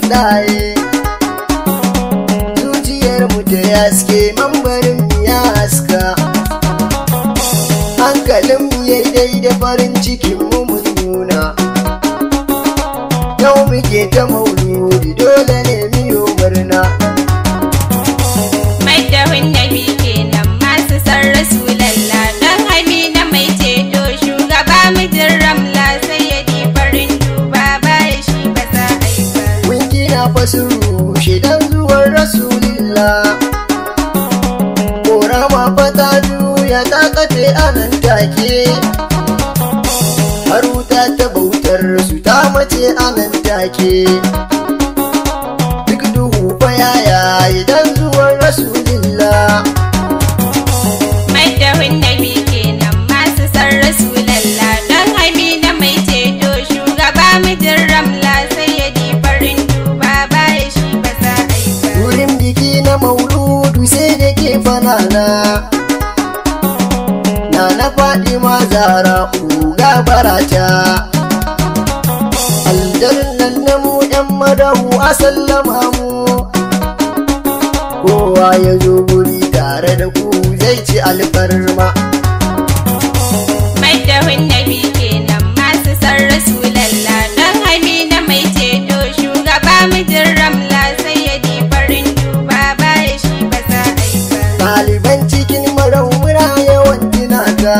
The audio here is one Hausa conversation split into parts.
ɗaye zuciyar mu ta yaske mambarin mu ya haska hankalin mu ya da farin cikin mu mun nuna yau muke ta mauludi dole ne miyo murna Maddahun nabi kenan masu san Rasulallah dan Amina mai ceto shugaba mijin Ramla sai ya di farin duba baya shi ba za a yi ba. mun gina fasu shidan zuwan rasulillah korama fata juya ta kace anan take har wuta ta bautar su ta mace anan take duk duhu fa yaya idan zuwan rasulillah Maddahun nabi kenan masu san Rasulallah dan Amina mai ceto shugaba mijin Ramla sai ya di farin duba baya shi ba za a yi ba. wurin biki na mauludu sai da ke fanana na na faɗi ma zara uga barata aljarin nan na mu yan madahu a sallama mu kowa ya zo guri tare da ku zai ci alfarma Maddahun nabi kenan masu san Rasulallah dan Amina mai ceto shugaba mijin Ramla sai ya di farin duba baya shi ba za a yi ba. ɗaliban cikin maraumura yawan jinaka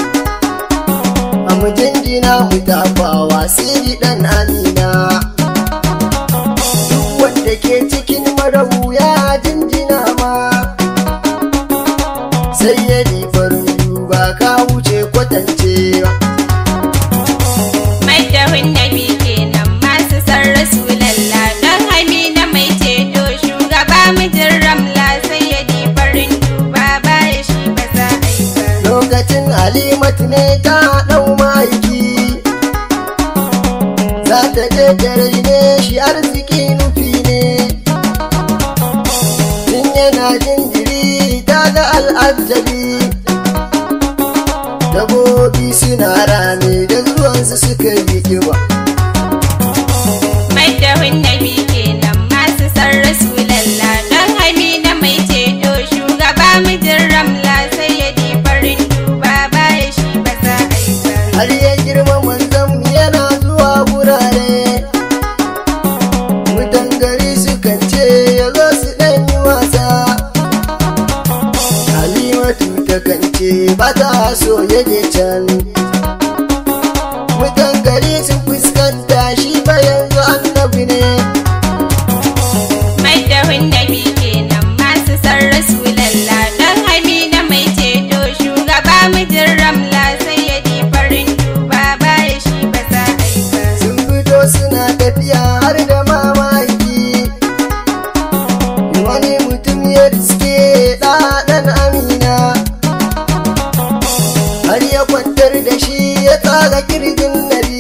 a mutum jina mu tafawa siri ɗan amina duk wanda ke cikin marahu ya jinjina ma sai ya farin duba ka wuce kwatancewa Maddahun nabi kenan masu san Rasulallah dan Amina mai ceto shugaba mijin Ramla sai ya di farin duba baya shi ba za a yi ba. lokacin halimatu ne ta ɗau maiki za ta je dare ne shi arziki nufi ne tun yana jinjiri ta ga al'ajabi dabobi suna rame da zuwansu suka yi kiba Maddahun nabi kenan masu san Rasulallah dan Amina mai ceto shugaba mijin Ramla sai ya di farin duba baya shi ba za a yi ba. har ya girma manzon yana zuwa gurare mutan gari sukan ce ya zo su ɗan yi wasa halimatu ta kan ce ba ta so ya je can mutan gari sun fuskanta shi ba yanzu annabi ne Maddahun nabi kenan masu san Rasulallah dan Amina mai ceto shugaba mijin Ramla sai ya di farin duba baya shi ba za a yi ba. sun fito suna tafiya har da mamaki wani mutum ya riske ɗaɗan amina har ya kwantar da shi ya tsaga kirjin nabi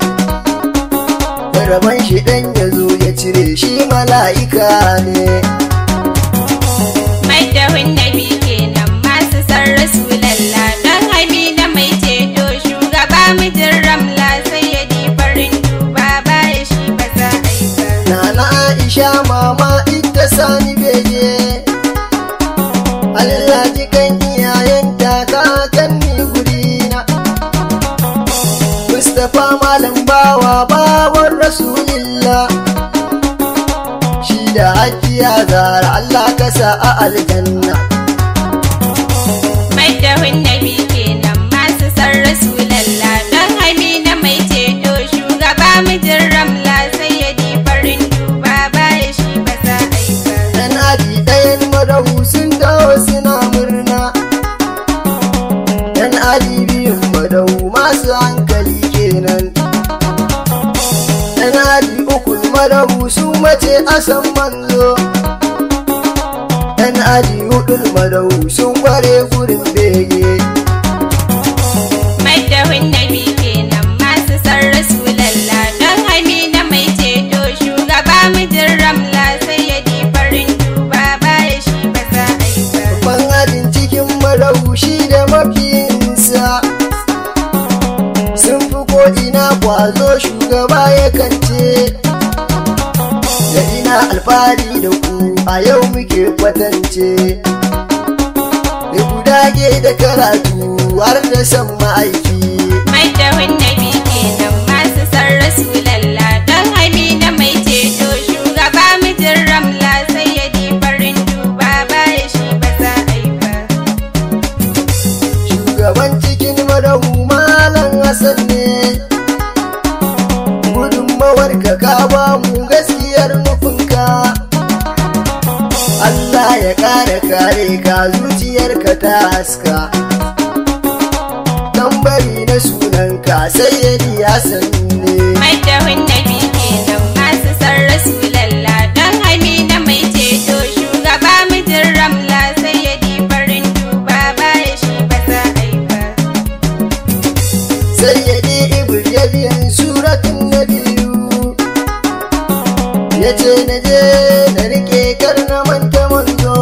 rabon shi ɗan ya zo ya cire shi mala'ika ne Maddahun nabi kenan masu san Rasulallah dan Amina mai ceto shugaba mijin Ramla sai ya di farin duba baya shi ba za a yi ba. Nana Aisha mama ita sani bege Allah ji kan iyayenta kakanni gurina Mustapha malam bawa bawan Rasulillah Shi da hajiya zara Allah ka sa a aljanna Maddahun nabi kenan masu san Rasulallah dan Amina mai ceto shugaba mijin Ramla sai ya di farin duba baya shi ba za a yi ba. Dan aji ɗayan madahu sun dawo suna murna Dan aji biyun madahu masu hankali kenan Dan aji ukun madahu su mace a san manzo Dan aji hudun madahu sun kware gurin bege Maddahun nabi kenan masu san Rasulallah dan Amina mai ceto shugaba mijin Ramla sai ya di farin duba baya shi ba za a yi ba. Ban ajin cikin madahu shi da mafiyinsa Sun fi ko ina kwazo shugaba ya kance Da alfahari da ku a yau muke kwatance da ku dage da karatu har da san ma'aiki mai dawin nabi kenan masu san rasulallah dan amina mai ceto shugaba mijin ramla sai ya di farin duba baya shi ba za a yi ba shugaban cikin madahu malam hassan ne gudunmawar ka ka ba mu gaskiyar nufinka Allah ya kare kare ka zuciyarka ta haska tambari na sunanka sai ya Hassan ne mai dawin nabi kenan masu san rasulallah dan amina mai ceto shugaba mijin ramla sai ya di farin duba baya shi ba za a yi ba sayyidi ibrahim suratun na biyu ya ce na je na rike kar na manta manzo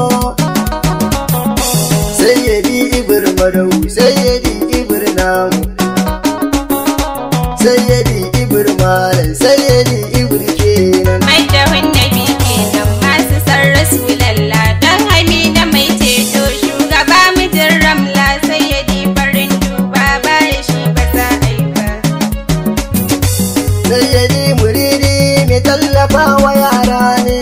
sayyidi ibr madau sayyidi ibr namu sayyidi ibr malam sayyidi ibr kenan mai dawin nabi kenan masu san rasulallah dan amina mai ceto shugaba mijin ramla sai ya di farin duba baya shi ba za a yi ba sayyidi muridi mai tallafa wa yara ne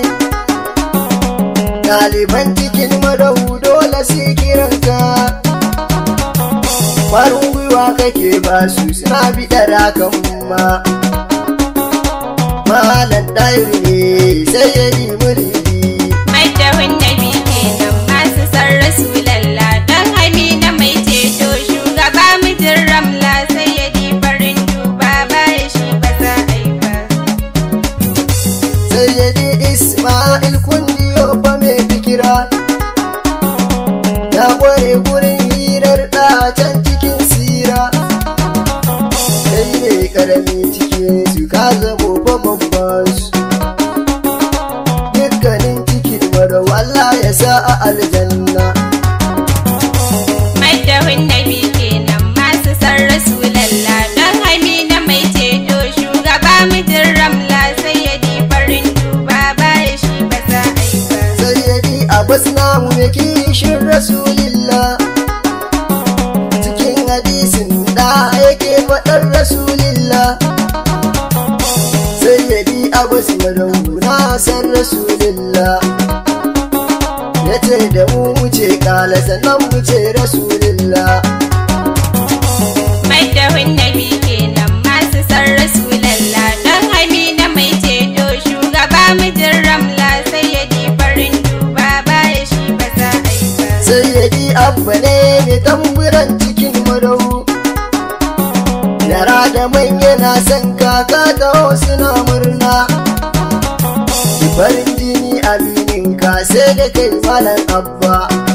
ɗaliban cikin madau dole su kiranka farin gwiwa kake ba su suna biɗar hakan ma malam ɗairi ne sayyidi muridi mai dawin nabi kenan masu san rasulallah dan amina mai ceto shugaba mijin ramla sai ya di farin duba baya shi ba za a yi ba sayyidi ismail kundiyo fa mai fikira ya kware gurin hirar ɗacen cikin sira kai ne karami cikin su ka zamo fa babban su dukkanin cikin mara Allah ya sa a aljanna mai dawin nabi kenan masu san rasulallah dan amina mai ceto shugaba mijin ramla sai ya di farin duba baya shi ba za a yi ba sayyidi abbas namu ya kishin rasulillah cikin hadisin da yake faɗar rasulillah sayyidi abbas madau na san rasulillah ya ce da mu wuce kala sannan mu ce rasulillah mai dawin nabi kenan masu san rasulallah dan amina mai ceto shugaba mijin ramla sai ya di farin duba baya shi ba za a yi ba sayyidi abba ne mai tamburan cikin madau yara da manya na san kaka da suna murna farin jini aminin ka sai da kai malam abba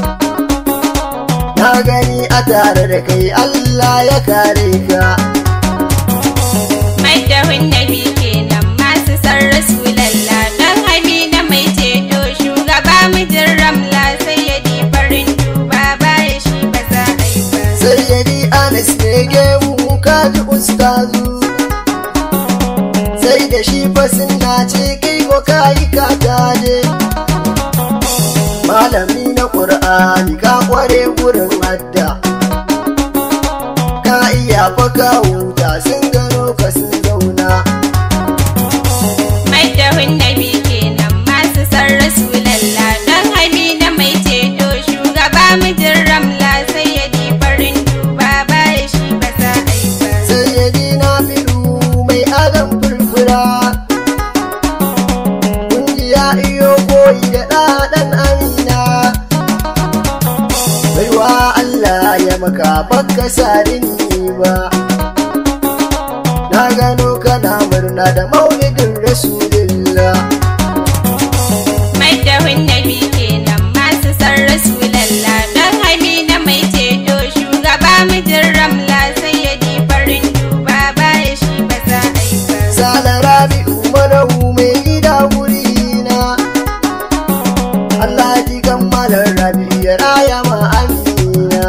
na gani a tare da kai Allah ya kare ka mai dawin nabi kenan masu san rasulallah dan amina mai ceto shugaba mijin ramla sai ya di farin duba baya shi ba za a yi ba sayyidi anas ne gemu kaji ustazu sai da shi fasinna ce kai ko kayi ka taje malami na ƙur'ani ka kware gurin hadda ka iya fa ka huta sun gano ka sun zauna mai dawin nabi kenan masu san rasulallah dan amina mai ceto shugaba mijin ramla sai ya di farin duba baya shi ba za a yi ba sayyidi na firu mai adam furfura kungiya iyo koyi da ɗaɗan amina baiwa Allah ya maka baka sarini ba na gano kana murna da maulidin rasulillah mai dawin nabi kenan masu san rasulallah dan amina mai ceto shugaba mijin ramla sai ya di farin duba baya shi ba za a yi ba sala rabi umarahu mai gida wurina Allah ji kammalar rabi ya raya ma amina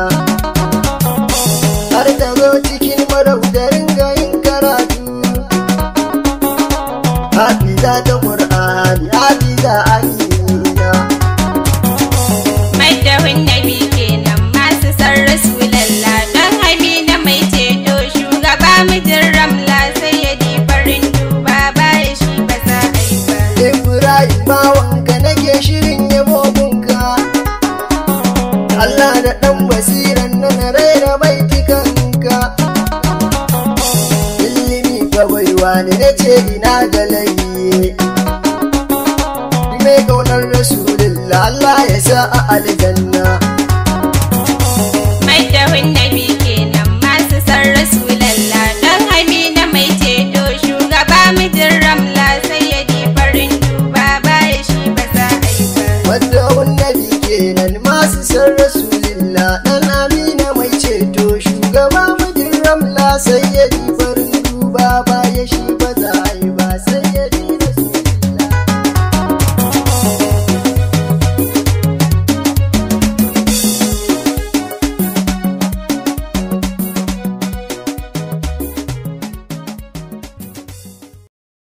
har ta zo cikin maraudarin ga yin karatu hafiza ta ƙur'a rera baitukanka ilimi fa baiwa ne na ce ina da laifi mai kaunar rasulullah Allah ya sa a aljanna mai dahun nabi kenan masu san rasulallah dan amina mai ceto shugaba mijin ramla sai ya ji farin duba baya shi ba za a yi ba wadda